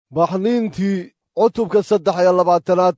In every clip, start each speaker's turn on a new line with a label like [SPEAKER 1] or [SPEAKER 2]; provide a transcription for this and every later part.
[SPEAKER 1] baxniintii cutubka saddex iyo labaatanaad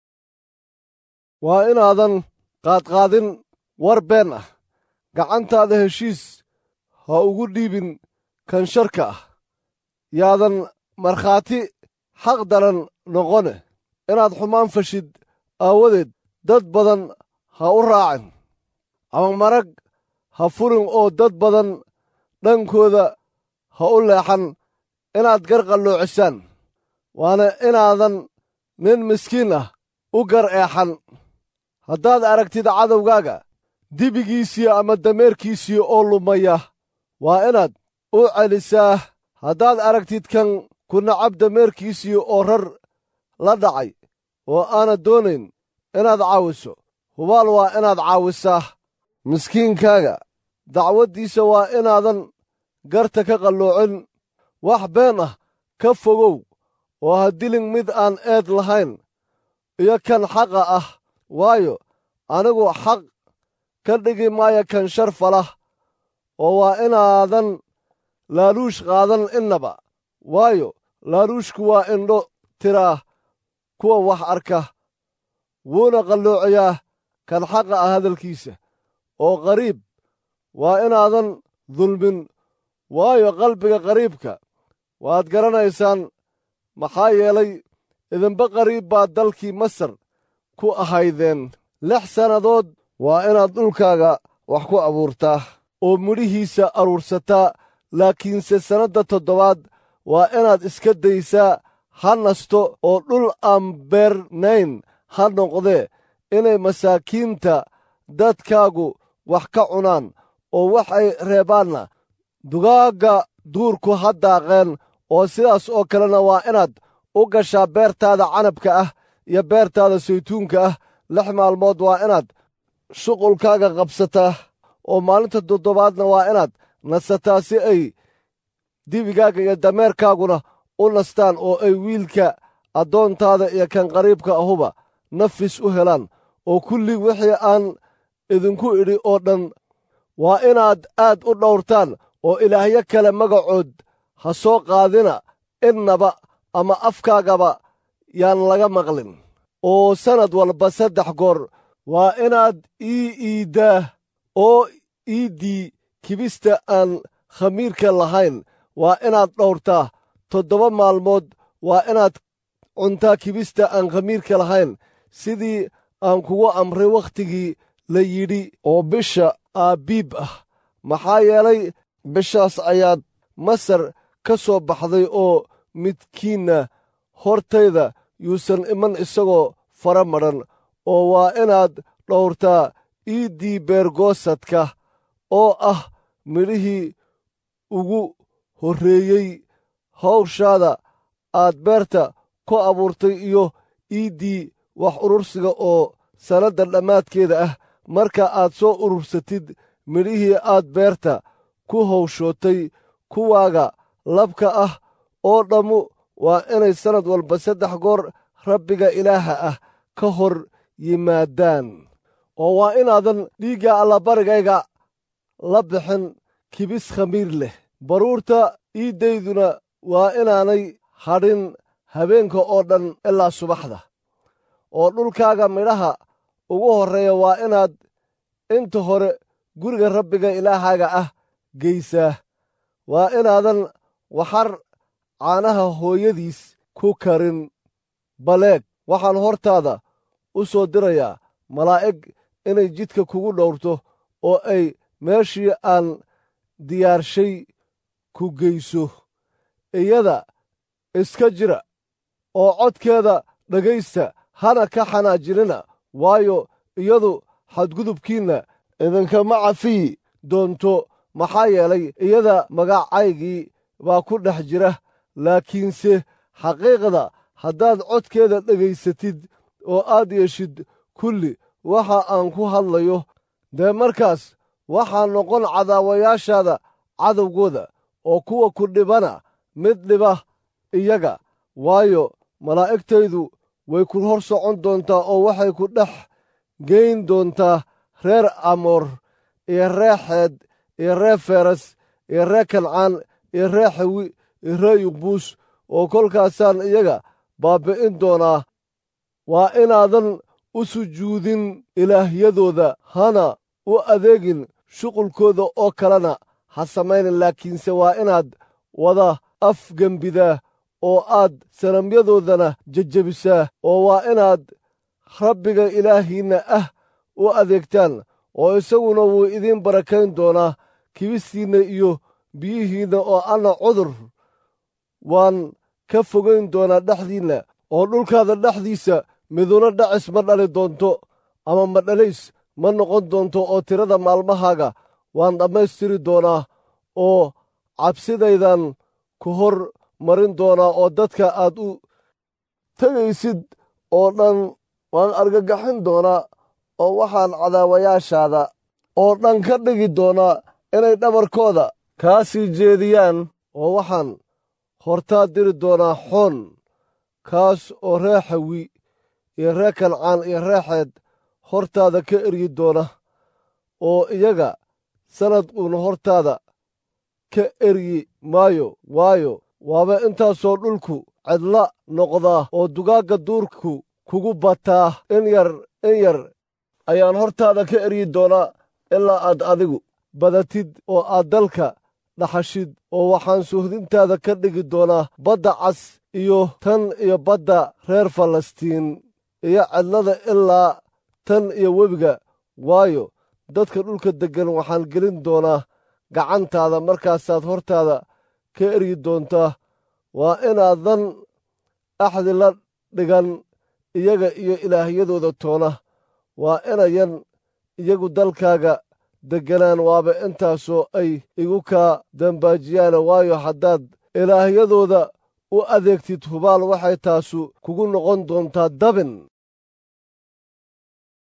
[SPEAKER 1] waa inaadan qaadqaadin war been ah gacantaada heshiis ha ugu dhiibin kan sharka ah yaadan markhaati xaq daran noqone inaad xumaan fashid aawadeed dad badan ha u raacin ama marag ha furin oo dad badan dhankooda ha u leexan inaad garqalloocisaan waana inaadan nin miskiin ah u gar eexan haddaad aragtid cadowgaaga dibigiisii ama dameerkiisii oo lumaya waa inaad u celisaa haddaad aragtid kan ku nacab dameerkiisii oo rar la dhacay oo aanad doonayn inaad caawiso hubaal waa inaad caawisaa miskiinkaaga dacwaddiisa waa inaadan garta ka qalloocin wax been ah ka fogow oo ha dilin mid aan eed lahayn iyo kan xaqa ah waayo anigu xaq ka dhigi maayo kan shar falah oo waa inaadan laaluush qaadan innaba waayo laaluushku waa indho tiraa kuwa wax arka wuuna qalloociyaa kan xaqa ah hadalkiisa oo qariib waa inaadan dulmin waayo qalbiga qariibka waad garanaysaan maxaa yeelay idinba qariib baad dalkii masar ku ahaydeen lix sannadood waa inaad dhulkaaga wax ku abuurtaa oo midhihiisa aruursataa laakiinse sannadda toddobaad waa inaad iska daysaa ha nasto oo dhul aan beernayn ha noqdee inay masaakiinta dadkaagu wax ka cunaan oo waxay reebaanna dugaagga duurku ha daaqeen oo sidaas oo kalena waa inaad u gashaa beertaada canabka ah iyo beertaada saytuunka ah lix maalmood waa inaad shuqulkaaga qabsataa oo maalinta toddobaadna waa inaad nasataa si ay dibigaaga iyo dameerkaaguna u nastaan oo ay wiilka addoontaada iyo kan qariibka ahuba nafis u helaan oo kulli wixii aan idinku idhi oo dhan waa inaad aad u dhowrtaan oo ilaahyo kale magacood ha soo qaadina innaba ama afkaagaba yaan laga maqlin oo sannad walba saddex goor waa inaad ii iiddaa oo iiddii kibista aan khamiirka lahayn waa inaad dhowrtaa toddoba maalmood waa inaad cuntaa kibista aan khamiirka lahayn sidii aan kugu amray wakhtigii la yidhi oo bisha aabiib ah maxaa yeelay bishaas ayaad masar ka soo baxday oo midkiinna hortayda yuusan iman isagoo fara madhan oo waa inaad dhowrtaa iiddii beergoosadka oo ah midhihii ugu horreeyey hawshaada aad beerta ku abuurtay iyo iiddii wax urursiga oo sannadda dhammaadkeeda ah marka aad soo urursatid midhihii aad beerta ku hawshootay kuwaaga labka ah oo dhammu waa inay sannad walba saddex goor rabbiga ilaaha ah ka hor yimaadaan oo waa inaadan dhiigga allabarigayga la bixin kibis khamiir leh baruurta iiddayduna waa inaanay hadhin habeenka oo dhan ilaa subaxda oo dhulkaaga midhaha ugu horreeya waa inaad inta hore guriga rabbiga ilaahaaga ah geysaa waa inaadan waxar caanaha hooyadiis ku karin baleeg waxaan hortaada u soo dirayaa malaa'ig inay jidka kugu dhowrto oo ay meeshii aan diyaarshay ku geyso iyada iska jira oo codkeeda dhegaysta hana ka xanaajinina waayo iyadu xadgudubkiinna idinkama cafiyi doonto maxaa yeelay iyada magacaygii baa ku dhex jira laakiinse xaqiiqda haddaad codkeeda dhegaysatid oo aad yeeshid kulli waxa aan ku hadlayo dee markaas waxaa noqon cadaawayaashaada cadowgooda oo kuwa ku dhibana mid dhiba iyaga waayo malaa'igtaydu way ku hor socon doontaa oo waxay ku dhex geyn doontaa reer amoor iyo ree xeed iyo ree feres iyo ree kancaan iyo ree xawi iyo ree yuqbuus oo kolkaasaan iyaga baabbi'in doonaa waa inaadan u sujuudin ilaahyadooda hana u adeegin shuqulkooda oo kalena ha samaynin laakiinse waa inaad wada afgembidaa oo aad sanamyadoodana jejebisaa oo waa inaad rabbiga ilaahiinna ah u adeegtaan oo isaguna wuu idiin barakayn doonaa kibistiinna iyo biyihiinna oo anna cudur waan ka fogayn doonaa dhexdiinna oo dhulkaada dhexdiisa miduna dhacis ma dhali doonto ama madhalays ma noqon doonto oo tirada maalmahaaga waan dhammaystiri doonaa oo cabsidaydan ku hor marin doonaa oo dadka aad u tegaysid oo dhan waan argagaxin doonaa oo waxaan cadaawayaashaada oo dhan ka dhigi doonaa inay dhabarkooda kaa sii jeediyaan oo waxaan hortaa diri doonaa xoon kaas oo ree xawi iyo ree kancaan iyo reexeed hortaada ka eryi doona oo iyaga sannad uun hortaada ka eryi maayo waayo waaba intaasoo dhulku cidla noqdaa oo dugaagga duurku kugu bataa in yar in yar ayaan hortaada ka eryi doonaa ilaa aad adigu badatid oo aad dalka dhaxashid oo waxaan suhdintaada ka dhigi doonaa badda cas iyo tan iyo badda reer falastiin iyo cidlada ilaa tan iyo webiga waayo dadka dhulka deggan waxaan gelin doonaa gacantaada markaasaad hortaada ka eryi doontaa waa inaadan axdi la dhigan iyaga iyo ilaahyadooda toona waa inayan iyagu dalkaaga degganaan waaba intaasoo ay igu kaa dambaajiyaan waayo haddaad ilaahyadooda u adeegtid hubaal waxay taasu kugu noqon doontaa dabin